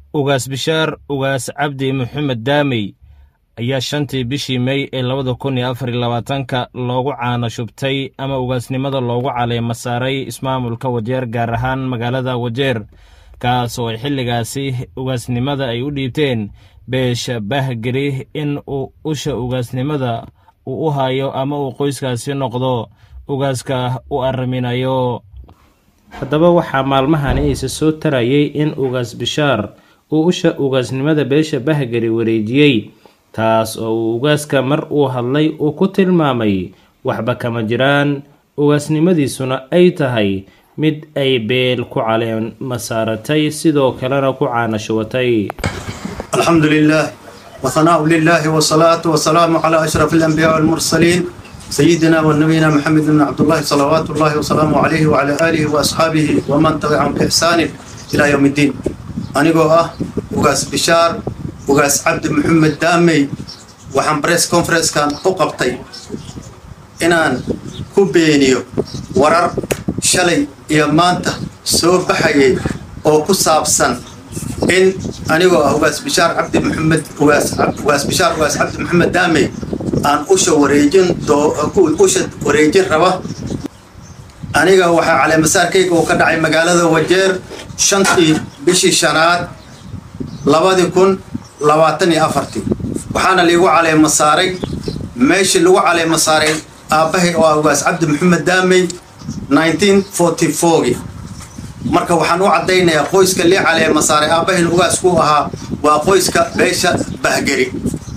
ugaas bishaar ugaas cabdi maxamed daamey ayaa shantii bishii mey ee labada kun iyo afar iyo labaatanka loogu caano shubtay ama ugaasnimada loogu caleema saaray ismaamulka wajeer gaar ahaan magaalada wajeer kaas oo ay xilligaasi ugaasnimada ay u dhiibteen beesha bahgeri in uu usha ugaasnimada uu u hayo ama uu qoyskaasi noqdo ugaaska u arriminayo haddaba waxaa maalmahani isa soo tarayay in ugaas bishaar uu usha ugaasnimada beesha bahgeri wareejiyey taas oo uu ugaaska mar uu hadlay uu ku tilmaamay waxba kama jiraan ugaasnimadiisuna ay tahay mid ay beel ku caleema saaratay sidoo kalena ku caanashuwatay الحمد لله وثناء لله والصلاة والسلام على أشرف الأنبياء والمرسلين سيدنا ونبينا محمد بن عبد الله صلوات الله وسلامه عليه وعلى آله وأصحابه ومن تبعهم بإحسان إلى يوم الدين أنيقو أه وقاس بشار وقاس عبد محمد دامي وحن بريس كونفرنس كان أقبطي إنان كوبينيو ورر شلي يا مانتا سو بحيي أو كسابسن in anigoo ah ugaas bishaar cabdi maxamed ugaas bishaar ugaas cabdi maxamed daamey aan usha wareejin usha wareejin raba aniga waxaa caleemasaarkayga uu ka dhacay magaalada wajeer shantii bishii shanaad labadii kun labaatan iyo afartii waxaana liigu caleema saaray meeshii lagu caleema saaray aabbahay oo ah ugaas cabdi maxamed daamey nineteen forty fourgii marka waxaan u caddaynayaa qoyska lii caleema saaray aabbahin ugaasku ahaa waa qoyska beesha bahgeri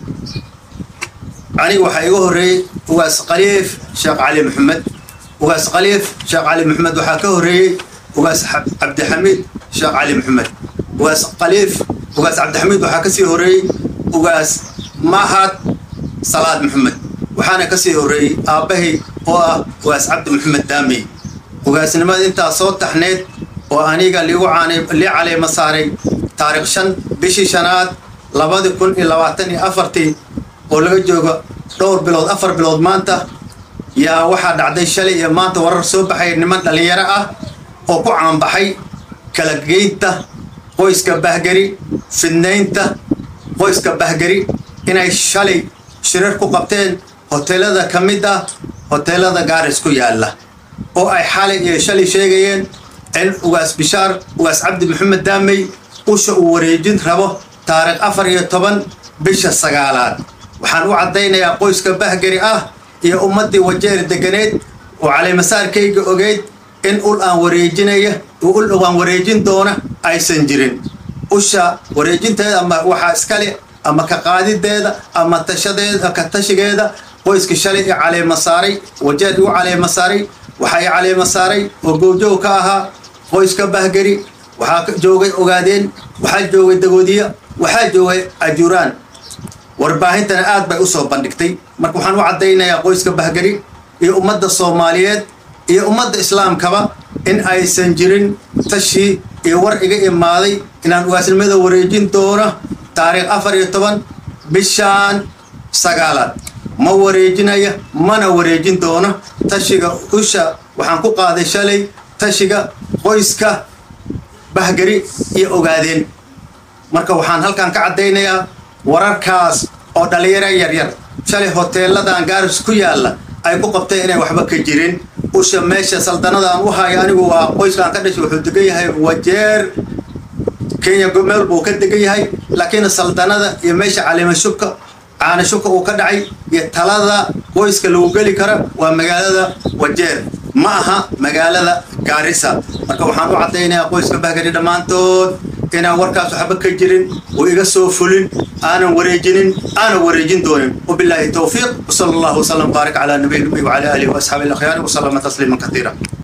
aniga waxaa iga horreeyey ugaas khaliif sheekh cali maxamed ugaas khaliif sheekh cali maxamed waxaa ka horreeyey ugaas cabdixamiid sheekh cali maxamed ugaas khaliif ugaas cabdixamiid waxaa kasii horreeyey ugaas mahad salaad maxamed waxaana kasii horreeyey aabbahay oo ah ugaas cabdi maxamed daamey ugaasnimada intaa soo taxneed oo aniga liigu lii caleema saaray taarikh shan bishii shanaad labadi kun iyo labaatan iyo afartii oo laga joogo dhowr bilood afar bilood maanta yaa waxaa dhacday shalay iyo maanta warar soo baxay niman dhallinyaro ah oo ku caanbaxay kala geynta qoyska bahgeri fidnaynta qoyska bahgeri inay shalay shirar ku qabteen hoteelada ka mid ah hoteelada gaaris ku yaalla oo ay xalay iyo shalay sheegayeen in ugaas bishaar ugaas cabdi maxamed daamey usha uu wareejin rabo taarikh afar iyo toban bisha sagaalaad waxaan u caddaynayaa qoyska bahgeri ah iyo ummaddii wajeer deganeed oo caleemasaarkayga ogeyd in ul aan wareejinaya ul aan wareejin doona aysan jirin usha wareejinteeda ama waxaa iskale ama ka qaadideeda ama tashadeeda ka tashigeeda qoyska shalay i caleema saaray wajeer igu caleema saaray waxaa i caleema saaray oo goobjoog ka ahaa qoyska bahgeri waxaa joogay ogaadeen waxaa joogay dagoodiya waxaa joogay ajuraan warbaahintana aad bay usoo bandhigtay marka waxaan u caddaynayaa qoyska bahgeri iyo ummadda soomaaliyeed iyo ummadda islaamkaba in aysan jirin tashii iyo war iga imaaday inaan ugaasnimada wareejin doono taariikh afar iyo toban bishaan sagaalaad ma wareejinaya mana wareejin doono tashiga usha waxaan ku qaaday shalay tashiga qoyska bahgeri iyo ogaadeen marka waxaan halkan ka caddaynayaa wararkaas oo dhallinyaro yaryar shalay hoteeladan gaaris ku yaalla ay ku qabteen inay waxba ka jirin usha meesha saldanada aan u hayo anigu waa qoyskaan ka dhashay wuxuu degan yahay wajeer kenya meel buu ka degan yahay laakiin saldanada iyo meesha caleemashubka caanashubka uu ka dhacay iyo talada qoyska lagu geli kara waa magaalada wajeer ma aha magaalada gaarisa marka waxaan u caddaynayaa qoyska bahgari dhammaantood inaan warkaas waxba ka jirin oo iga soo fulin aanan wareejinin aanan wareejin doonin wabilaahi towfiiq wsala allahu wasalam baarik calaa nabiy nabi wacala aalihi waasxaabi alakhyaari wasalama tasliiman katiira